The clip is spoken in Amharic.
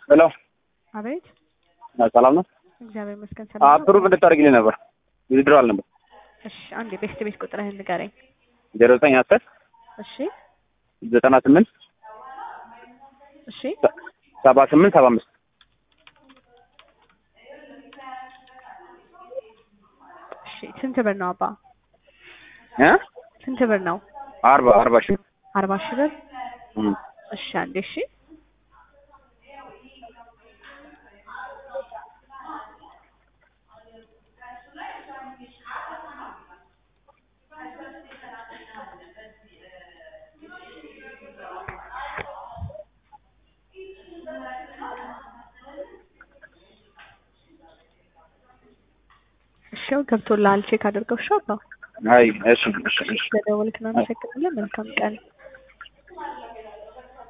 ሄሎ አቤት ሰላም ነው። እግዚአብሔር ይመስገን ሰላም ነው። አፕሩቭ እንድታደርግልኝ ነበር ዊዝድሮዋል ነበር እሺ አንዴ ቤስት ቤት ቁጥርህን ንገረኝ። ዜሮ ዘጠኝ አስር እሺ ዘጠና ስምንት እሺ ሰባ ስምንት ሰባ አምስት እሺ ስንት ብር ነው አባ? እ ስንት ብር ነው? አርባ አርባ ሺህ አርባ ሺህ ብር። እም። እሺ አንዴ እሺ እሺ ገብቶልሃል። ቼክ አድርገው። እሺ አባ አይ እሺ እሺ እሺ ስለደወልክ እናመሰግናለን። መልካም ቀን